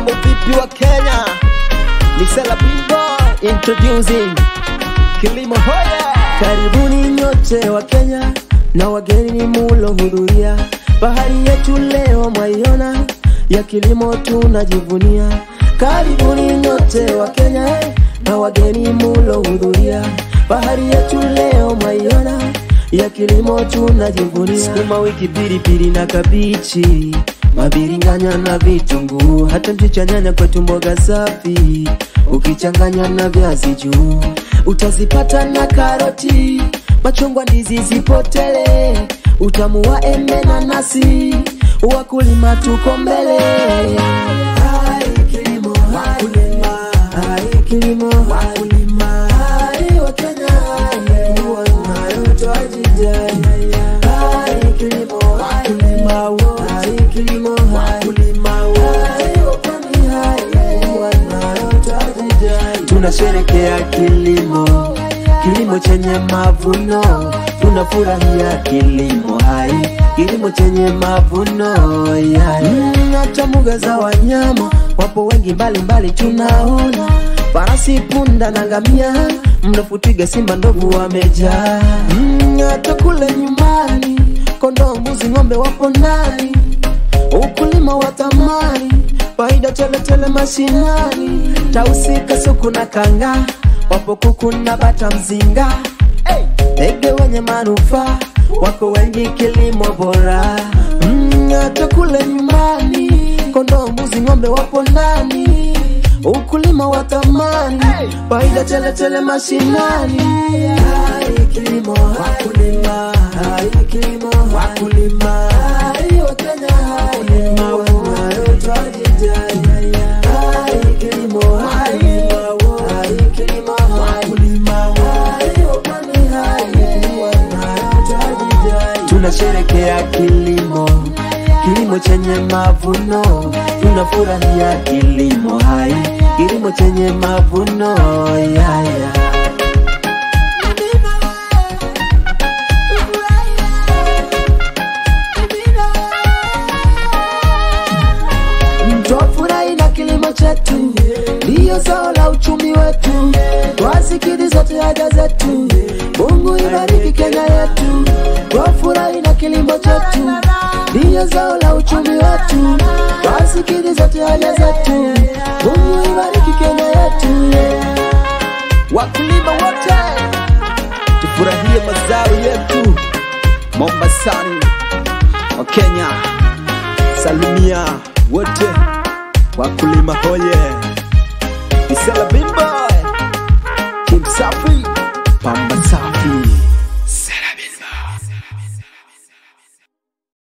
Mambo vipi wa Kenya? Ni Sela Bimbo introducing Kilimo Hoya. Karibuni nyote wa Kenya na wageni mulohudhuria, bahari yetu leo mwaiona, ya kilimo tunajivunia. Karibuni nyote wa Kenya na wageni mulohudhuria, bahari yetu leo mwaiona, ya kilimo tunajivunia. Sukuma wiki, pilipili na kabichi, mabiringanya na vitunguu, hata mchicha, nyanya, kwetu mboga safi, ukichanganya na viazi juu utazipata na karoti, machungwa, ndizi zipotele, utamu wa embe na nasi, wakulima tuko mbele. Hai kilimo, wakulima, hai kilimo, wakulima, hai Wakenya, hai wanayo twajidai. Hai kilimo, wakulima wote, hai kilimo, wakulima wote, hai wapwani, hai wanayo twajidai. Tunasherekea kilimo, kilimo chenye mavuno, tunafurahia kilimo hai, kilimo chenye mavuno yai. Mm, hata mbuga za wanyama wapo wengi mbalimbali tunaona, farasi, punda na ngamia, mrefu, twiga, simba, ndovu wamejaa. Mm, hata kule nyumbani kondoo, mbuzi, ng'ombe wapo ndani ukulima wa thamani, faida teletele mashinani, tausi, kasuku na kanga, wapo kuku na bata mzinga, ndege wenye manufaa wako wengi, kilimo bora Mm, hata kule nyumbani kondoo, mbuzi, ng'ombe wapo ndani, ukulima wa thamani, faida teletele mashinani. Hai kilimo, wakulima, hai kilimo, wakulima, hai Wakenya, hai wanayotajidai. Hai kilimo, wakulima, hai kilimo, wakulima, hai wapwani, hai wanayotajidai. Tunasherekea kilimo, kilimo chenye mavuno, tunafurahia kilimo hai, kilimo chenye mavuno yaya. Twafurahi na kilimo chetu, ndiyo zao la uchumi wetu, twasikili zote haja zetu. Mungu ibariki Kenya yetu, twafurahi na kilimo chetu, ndiyo zao la uchumi wetu, twasikili zote haja zetu. Mungu ibariki Kenya yetu. Wakulima wote tufurahie mazao yetu Mombasani wa Kenya. Salimia wote wakulima hoye. Ni Sela Bimbo, Kim Safi, Pamba Safi.